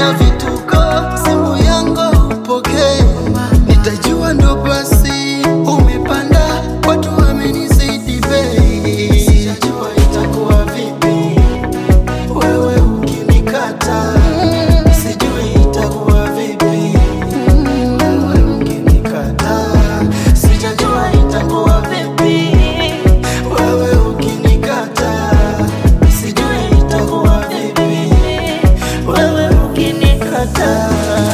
na vituko, simu yangu upokee, nitajua ndo basi umepanda, watu wamenizidi bei, sijajua itakuwa vipi wewe ukinikata, sijui itakuwa vipi wewe ukinikata, sijajua itakuwa vipi wewe ukinikata, sijui itakuwa vipi wewe ukinikata.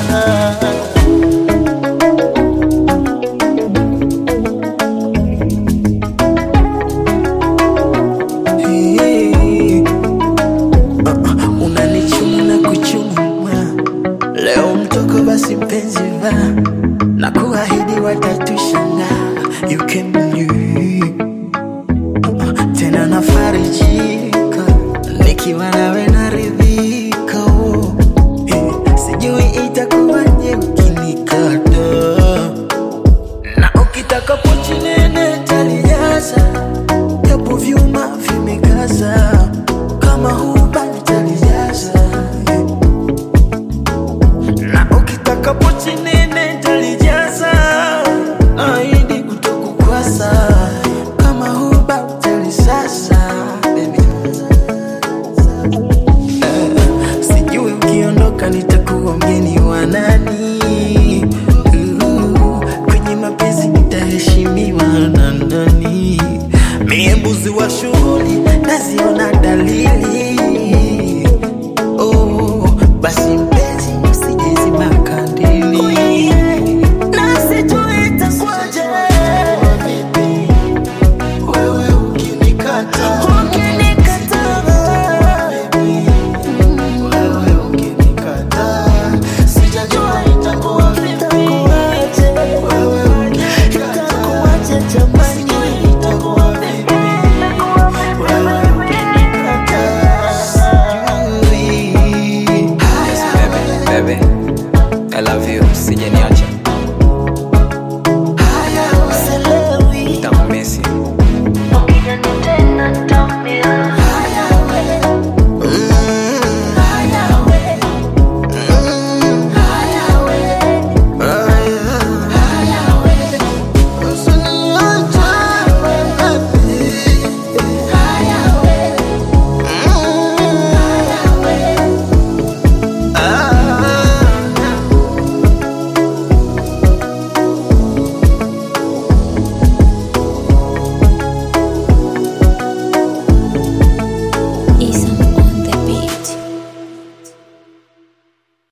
Hey. Uh, unanichuma na kuchuma leo mtoko basi mpenzi va na kuahidi watatusha